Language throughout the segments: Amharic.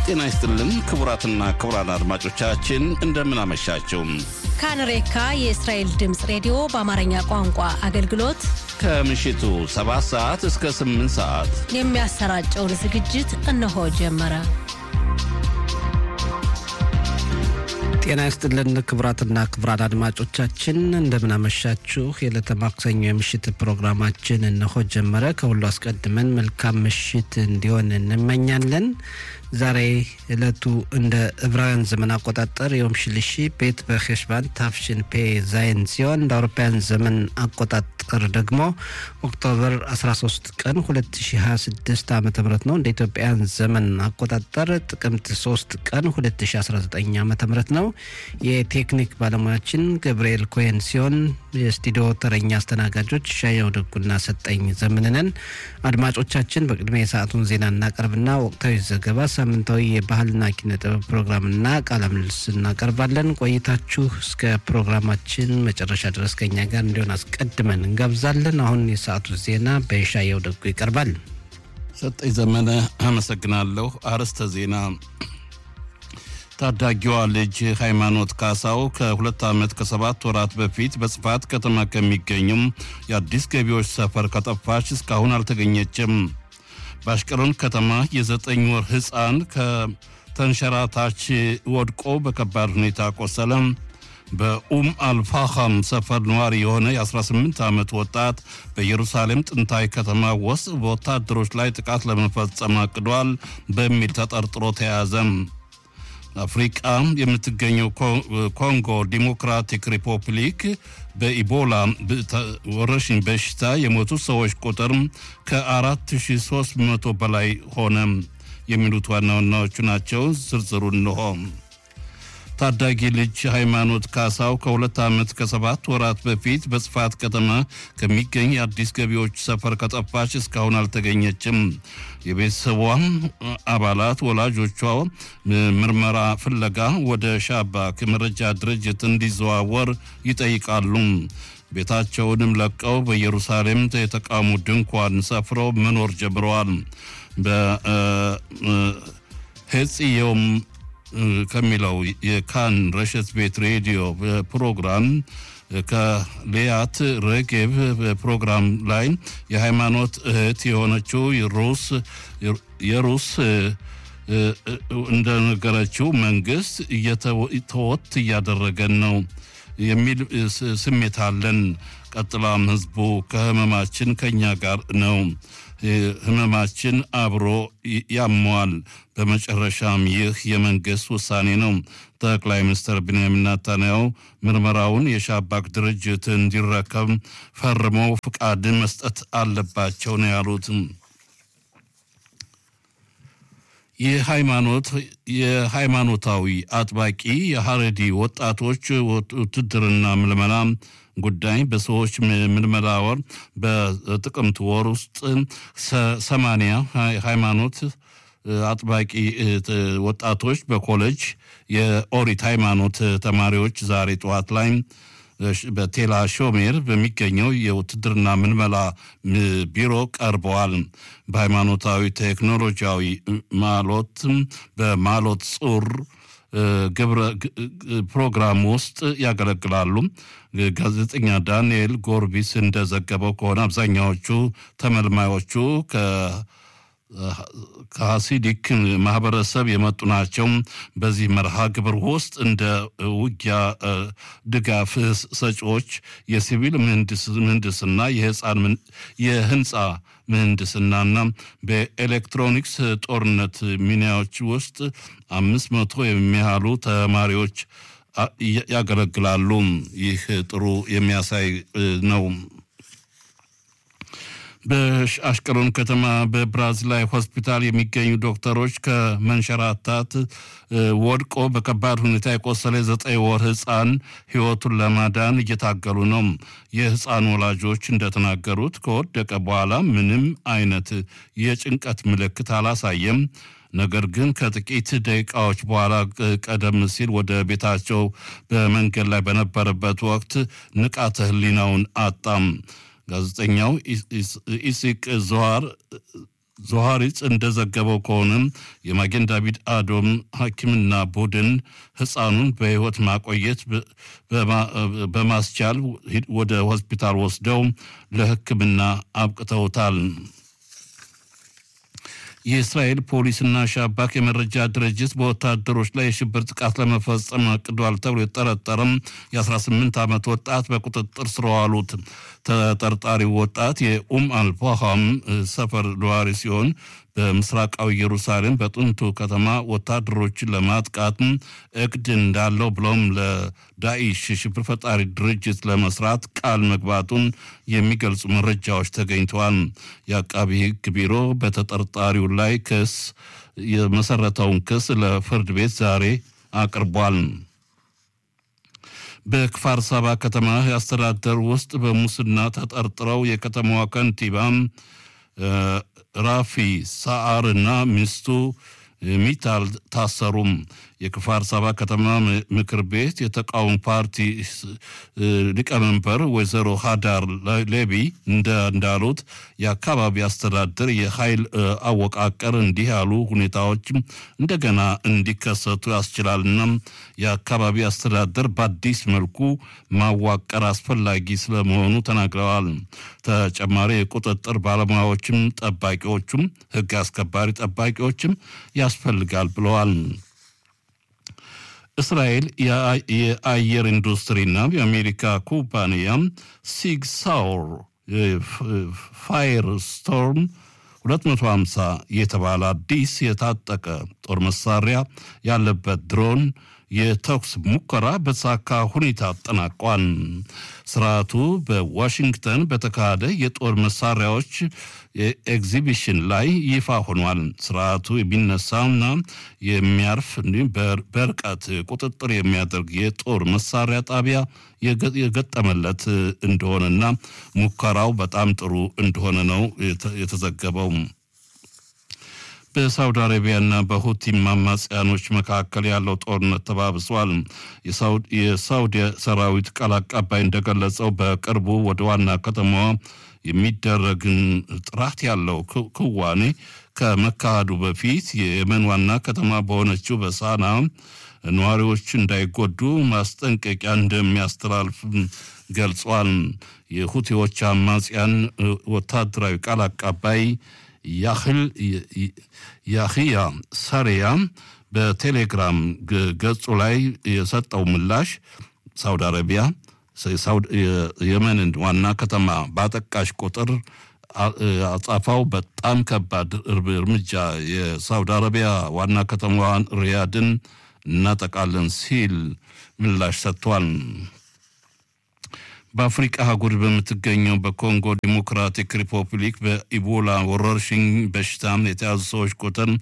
ጤና ይስጥልን ክቡራትና ክቡራን አድማጮቻችን እንደምን አመሻችሁ። ካንሬካ የእስራኤል ድምፅ ሬዲዮ በአማርኛ ቋንቋ አገልግሎት ከምሽቱ 7 ሰዓት እስከ 8 ሰዓት የሚያሰራጨውን ዝግጅት እነሆ ጀመረ። ጤና ይስጥልን ክቡራትና ክቡራን አድማጮቻችን እንደምናመሻችሁ። የዕለተ ማክሰኞ የምሽት ፕሮግራማችን እነሆ ጀመረ። ከሁሉ አስቀድመን መልካም ምሽት እንዲሆን እንመኛለን። ዛሬ ዕለቱ እንደ ዕብራውያን ዘመን አቆጣጠር የዮም ሽልሺ ቤት በሄሽባን ታፍሽን ፔ ዛይን ሲሆን እንደ አውሮፓውያን ዘመን አቆጣጠር ደግሞ ኦክቶበር 13 ቀን 2026 ዓ ም ነው። እንደ ኢትዮጵያን ዘመን አቆጣጠር ጥቅምት 3 ቀን 2019 ዓ ም ነው። የቴክኒክ ባለሙያችን ገብርኤል ኮሄን ሲሆን የስቱዲዮ ተረኛ አስተናጋጆች ሻየው ደጉና ሰጠኝ ዘምንነን። አድማጮቻችን በቅድሚያ የሰዓቱን ዜና እናቀርብና ወቅታዊ ዘገባ ሳምንታዊ የባህልና ኪነ ጥበብ ፕሮግራምና ቃለ ምልልስ እናቀርባለን። ቆይታችሁ እስከ ፕሮግራማችን መጨረሻ ድረስ ከኛ ጋር እንዲሆን አስቀድመን እንጋብዛለን። አሁን የሰዓቱ ዜና በሻየው ደጉ ይቀርባል። ሰጠኝ ዘመነ አመሰግናለሁ። አርዕስተ ዜና ታዳጊዋ ልጅ ሃይማኖት ካሳው ከሁለት ዓመት ከሰባት ወራት በፊት በጽፋት ከተማ ከሚገኙም የአዲስ ገቢዎች ሰፈር ከጠፋች እስካሁን አልተገኘችም። በአሽቀሎን ከተማ የዘጠኝ ወር ሕፃን ከተንሸራታች ወድቆ በከባድ ሁኔታ ቆሰለ። በኡም አልፋኻም ሰፈር ነዋሪ የሆነ የ18 ዓመት ወጣት በኢየሩሳሌም ጥንታዊ ከተማ ውስጥ በወታደሮች ላይ ጥቃት ለመፈጸም አቅዷል በሚል ተጠርጥሮ ተያዘ። አፍሪቃ የምትገኘው ኮንጎ ዲሞክራቲክ ሪፐብሊክ በኢቦላ ወረርሽኝ በሽታ የሞቱ ሰዎች ቁጥር ከ4300 በላይ ሆነ። የሚሉት ዋና ዋናዎቹ ናቸው። ዝርዝሩ እንሆ። ታዳጊ ልጅ ሃይማኖት ካሳው ከሁለት ዓመት ከሰባት ወራት በፊት በጽፋት ከተማ ከሚገኝ የአዲስ ገቢዎች ሰፈር ከጠፋች እስካሁን አልተገኘችም። የቤተሰቧ አባላት ወላጆቿ ምርመራ ፍለጋ ወደ ሻባክ መረጃ ድርጅት እንዲዘዋወር ይጠይቃሉ። ቤታቸውንም ለቀው በኢየሩሳሌም የተቃውሞ ድንኳን ሰፍረው መኖር ጀምረዋል። በሄጽዮም ከሚለው የካን ረሸት ቤት ሬዲዮ ፕሮግራም ከሌያት ረጌብ ፕሮግራም ላይ የሃይማኖት እህት የሆነችው ሩስ የሩስ እንደነገረችው መንግስት ተወት እያደረገን ነው የሚል ስሜት አለን። ቀጥላም ህዝቡ ከህመማችን ከኛ ጋር ነው ህመማችን አብሮ ያመዋል። በመጨረሻም ይህ የመንግስት ውሳኔ ነው። ጠቅላይ ሚኒስትር ብንያሚን ኔታንያሁ ምርመራውን የሻባክ ድርጅት እንዲረከብ ፈርመው ፍቃድ መስጠት አለባቸው ነው ያሉት። የሃይማኖት የሃይማኖታዊ አጥባቂ የሀረዲ ወጣቶች ውትድርና ምልመላ ጉዳይ በሰዎች ምልመላ ወር በጥቅምት ወር ውስጥ ሰማንያ ሃይማኖት አጥባቂ ወጣቶች በኮሌጅ የኦሪት ሃይማኖት ተማሪዎች ዛሬ ጠዋት ላይ በቴላ ሾሜር በሚገኘው የውትድርና ምልመላ ቢሮ ቀርበዋል። በሃይማኖታዊ ቴክኖሎጂያዊ ማሎት በማሎት ጹር ግብረ ፕሮግራም ውስጥ ያገለግላሉ። ጋዜጠኛ ዳንኤል ጎርቢስ እንደዘገበው ከሆነ አብዛኛዎቹ ተመልማዮቹ ከሀሲዲክ ማህበረሰብ የመጡ ናቸው። በዚህ መርሃ ግብር ውስጥ እንደ ውጊያ ድጋፍ ሰጪዎች፣ የሲቪል ምህንድስና፣ የህፃን የህንፃ ምህንድስናና በኤሌክትሮኒክስ ጦርነት ሚናዎች ውስጥ አምስት መቶ የሚያህሉ ተማሪዎች ያገለግላሉ። ይህ ጥሩ የሚያሳይ ነው። በአሽቀሎን ከተማ በብራዚላዊ ሆስፒታል የሚገኙ ዶክተሮች ከመንሸራታት ወድቆ በከባድ ሁኔታ የቆሰለ ዘጠኝ ወር ህፃን ህይወቱን ለማዳን እየታገሉ ነው። የህፃን ወላጆች እንደተናገሩት ከወደቀ በኋላ ምንም አይነት የጭንቀት ምልክት አላሳየም። ነገር ግን ከጥቂት ደቂቃዎች በኋላ ቀደም ሲል ወደ ቤታቸው በመንገድ ላይ በነበረበት ወቅት ንቃተ ህሊናውን አጣም። ጋዜጠኛው ኢሲቅ ዘዋር ዞሃሪጽ እንደዘገበው ከሆነም የማጌን ዳቪድ አዶም ሐኪምና ቡድን ሕፃኑን በሕይወት ማቆየት በማስቻል ወደ ሆስፒታል ወስደው ለሕክምና አብቅተውታል። የእስራኤል ፖሊስና ሻባክ የመረጃ ድርጅት በወታደሮች ላይ የሽብር ጥቃት ለመፈጸም አቅዷል ተብሎ የጠረጠረም የ18 ዓመት ወጣት በቁጥጥር ስር ዋሉት። ተጠርጣሪው ወጣት የኡም አልፋሃም ሰፈር ነዋሪ ሲሆን በምስራቃዊ ኢየሩሳሌም በጥንቱ ከተማ ወታደሮችን ለማጥቃት እቅድ እንዳለው ብሎም ለዳኢሽ ሽብር ፈጣሪ ድርጅት ለመስራት ቃል መግባቱን የሚገልጹ መረጃዎች ተገኝተዋል። የአቃቢ ሕግ ቢሮ በተጠርጣሪው ላይ ክስ የመሰረተውን ክስ ለፍርድ ቤት ዛሬ አቅርቧል። በክፋር ሳባ ከተማ አስተዳደር ውስጥ በሙስና ተጠርጥረው የከተማዋ ከንቲባ ራፊ ሳአር እና ሚስቱ ሚታል ታሰሩም። የክፋር ሳባ ከተማ ምክር ቤት የተቃውሞ ፓርቲ ሊቀመንበር ወይዘሮ ሃዳር ሌቢ እንዳሉት የአካባቢ አስተዳደር የኃይል አወቃቀር እንዲህ ያሉ ሁኔታዎች እንደገና እንዲከሰቱ ያስችላልና የአካባቢ አስተዳደር በአዲስ መልኩ ማዋቀር አስፈላጊ ስለመሆኑ ተናግረዋል። ተጨማሪ የቁጥጥር ባለሙያዎችም ጠባቂዎቹም ሕግ አስከባሪ ጠባቂዎችም ያስፈልጋል ብለዋል። እስራኤል የአየር ኢንዱስትሪና የአሜሪካ ኩባንያ ሲግ ሳውር ፋየር ስቶርም 250 የተባለ አዲስ የታጠቀ ጦር መሳሪያ ያለበት ድሮን የተኩስ ሙከራ በተሳካ ሁኔታ አጠናቋል። ስርዓቱ በዋሽንግተን በተካሄደ የጦር መሳሪያዎች ኤግዚቢሽን ላይ ይፋ ሆኗል። ስርዓቱ የሚነሳና የሚያርፍ እንዲሁም በርቀት ቁጥጥር የሚያደርግ የጦር መሳሪያ ጣቢያ የገጠመለት እንደሆነና ሙከራው በጣም ጥሩ እንደሆነ ነው የተዘገበው። በሳውዲ አረቢያና በሁቲ አማጽያኖች መካከል ያለው ጦርነት ተባብሷል። የሳውዲ ሰራዊት ቃል አቀባይ እንደገለጸው በቅርቡ ወደ ዋና ከተማዋ የሚደረግን ጥራት ያለው ክዋኔ ከመካሄዱ በፊት የየመን ዋና ከተማ በሆነችው በሳና ነዋሪዎች እንዳይጎዱ ማስጠንቀቂያ እንደሚያስተላልፍ ገልጿል። የሁቲዎች አማጽያን ወታደራዊ ቃል አቀባይ ያህል ያህያ ሰሪያ በቴሌግራም ገጹ ላይ የሰጠው ምላሽ ሳውዲ አረቢያ የመንን ዋና ከተማ ባጠቃሽ ቁጥር አጻፋው በጣም ከባድ እርምጃ የሳውዲ አረቢያ ዋና ከተማዋን ሪያድን እናጠቃለን ሲል ምላሽ ሰጥቷል። በአፍሪቃ አህጉር በምትገኘው በኮንጎ ዲሞክራቲክ ሪፐብሊክ በኢቦላ ወረርሽኝ በሽታ የተያዙ ሰዎች ቁጥር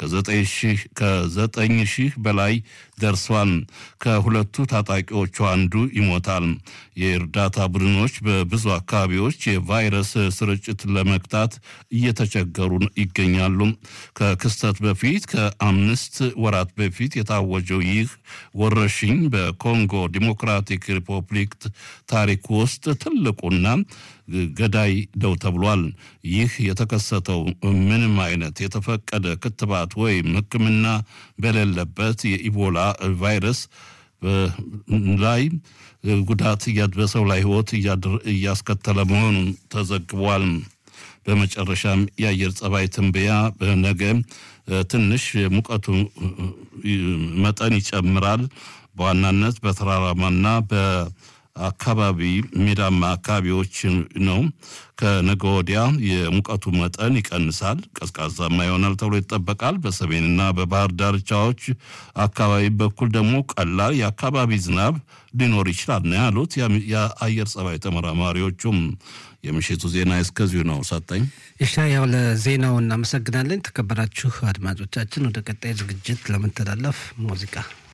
ከዘጠኝ ሺህ በላይ ደርሷል። ከሁለቱ ታጣቂዎቹ አንዱ ይሞታል። የእርዳታ ቡድኖች በብዙ አካባቢዎች የቫይረስ ስርጭት ለመግታት እየተቸገሩ ይገኛሉ። ከክስተት በፊት ከአምስት ወራት በፊት የታወጀው ይህ ወረርሽኝ በኮንጎ ዲሞክራቲክ ሪፐብሊክ ታሪክ ውስጥ ትልቁና ገዳይ ነው ተብሏል። ይህ የተከሰተው ምንም አይነት የተፈቀደ ክትባት ወይም ሕክምና በሌለበት የኢቦላ ቫይረስ ላይ ጉዳት በሰው ላይ ሕይወት እያስከተለ መሆኑን ተዘግቧል። በመጨረሻም የአየር ጸባይ ትንበያ ነገ ትንሽ ሙቀቱ መጠን ይጨምራል። በዋናነት በተራራማና በ አካባቢ ሜዳማ አካባቢዎች ነው። ከነገ ወዲያ የሙቀቱ መጠን ይቀንሳል፣ ቀዝቃዛማ ይሆናል ተብሎ ይጠበቃል። በሰሜንና በባህር ዳርቻዎች አካባቢ በኩል ደግሞ ቀላል የአካባቢ ዝናብ ሊኖር ይችላል ነው ያሉት የአየር ጸባይ ተመራማሪዎቹም። የምሽቱ ዜና እስከዚሁ ነው። ሰጠኝ ኢሻያው ለዜናው እናመሰግናለን። የተከበራችሁ አድማጮቻችን ወደ ቀጣይ ዝግጅት ለመተላለፍ ሙዚቃ